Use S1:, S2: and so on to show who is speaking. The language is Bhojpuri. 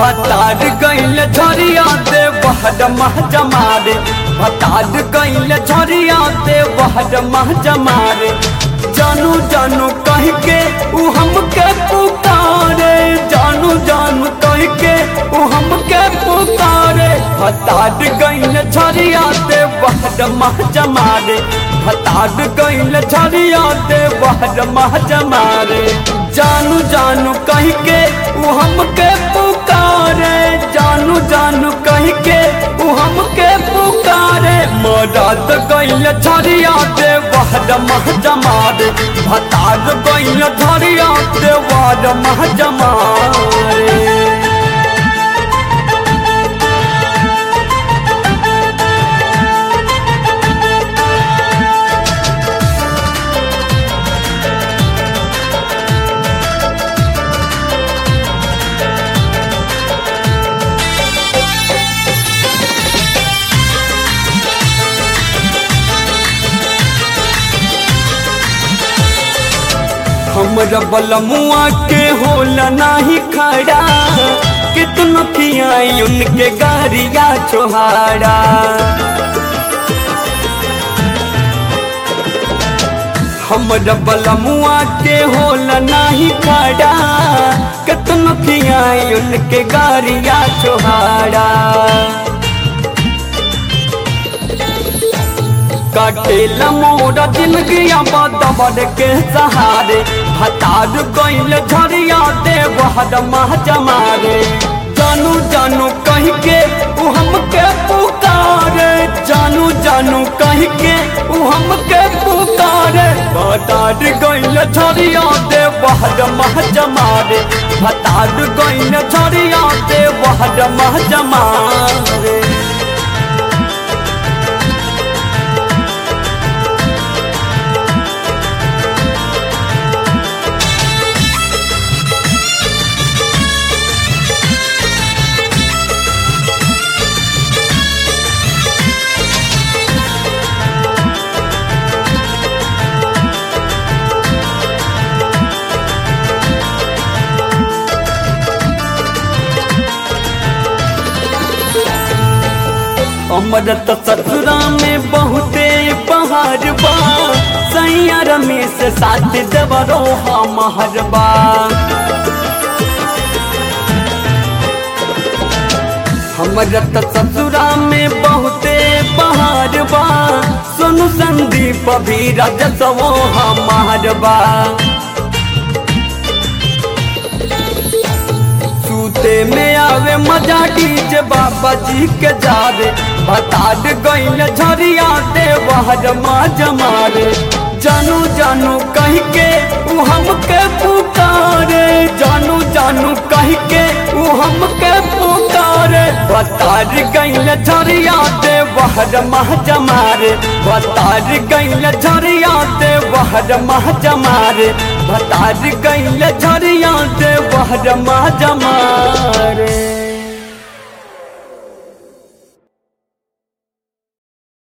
S1: भतार गइल झरिया दे बहर मह जमारे भतार गइल झरिया दे बहर मह जमारे जानू जानू कह के उ हमके पुकारे जानू जानू कह के उ हमके पुकारे भतार गइल झरिया दे बहर मह जमारे भतार गइल झरिया दे बहर मह जमारे जानू जानू कह के उ हमके पुकारे जानू जानू कह के उ हमके पुकारे मदद गइल झरिया दे वहद मह जमारे भतार गइल झरिया दे वहद मह जमारे हमरा बलमुआ के होला नाही खड़ा कितनो खियाई उनके गारिया छोहाड़ा हमरा बलमुआ के होला नाही खड़ा कितनो खियाई उनके गारिया छोहाड़ा काटेला मोरा जिंदगिया बदबर के सहारे भतार गइल झरिया दे बहर मह जमारे जानू जानू कह के उ हमके पुकारे जानू जानू कह के उ हमके पुकारे भतार गइल झरिया दे बहर मह जमारे भतार गइल झरिया दे बहर मह जमारे अमरत ससुरा में बहुते पहाड़ बा सैया रमेश साथ देवरो महर बा हमरत ससुरा में बहुते पहाड़ बा सोनू संदीप भी रजसवो हमार बा सूते में आवे मजा डीजे बाबा जी के जावे भतार गइल झरिया दे वहर माँ जमारे जानू जानू कह के उ हमके पुकारे जानू जानू कह के उ हमके पुकारे भतार गइल झरिया दे वहर माँ जमारे भतार गइल झरिया दे वहर माँ जमारे भतार गइल झरिया दे वहर माँ जमारे